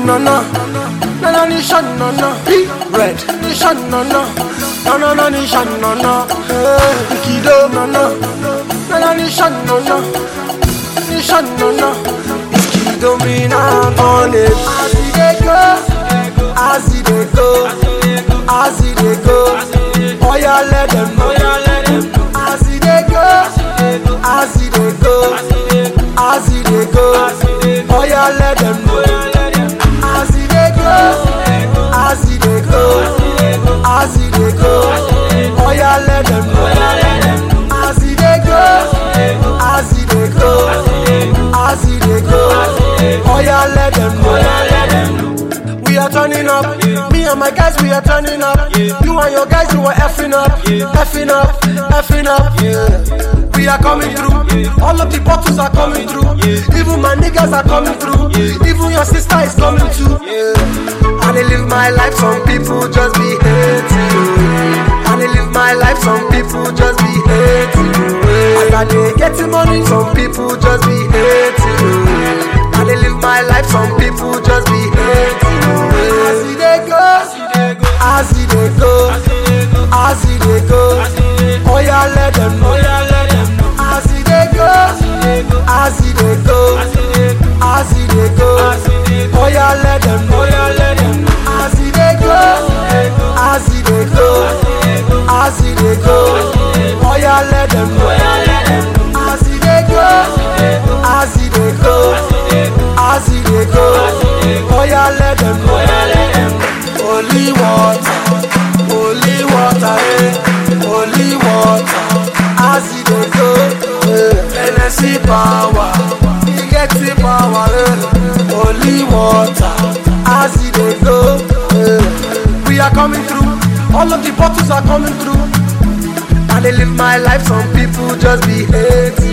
no no. No no nation no no. Red nation no no. No no no nation no no. Eh, Kido no no. No no nation no no. Nation no no. Kido me now on it. As it dey go, as it dey go, as it dey go. Oh yeah, let them know. As it dey go, as it dey go, as it dey go. Oh yeah, let them know. As it dey go, as it dey go, as it dey go. Oh yeah, let them know. As it dey go, as it dey go, as it dey go. Oh yeah, let them know. We are turning up. Me and my guys, we are turning up. You and your guys, you are effing up, effing up, effing up. Yeah. We are coming through. All of the bottles are coming through. Even my niggas are coming through. Even your sister is coming too. Yeah. And I live my life, some people just be hating. And I live my life, some people just be hating. As I dey getting money, some people just be hating. And I live my life, some people just be hating. As it dey go, as it dey go, as it dey go. Oh yeah, let them know. As it dey go, as it dey go, as it dey go. Oh yeah, let them know. As it dey go, as it dey go, as it dey go. Oh yeah, let them know. As it dey go, as it dey go, as it dey go. Oh yeah, let them know. Holy water, holy water, eh, holy water. As it dey go, eh, Hennessy power, e get the power, eh. Holy water, as it dey go, eh. We are coming through, all of the bottles are coming through. And I live my life, some people just be hating.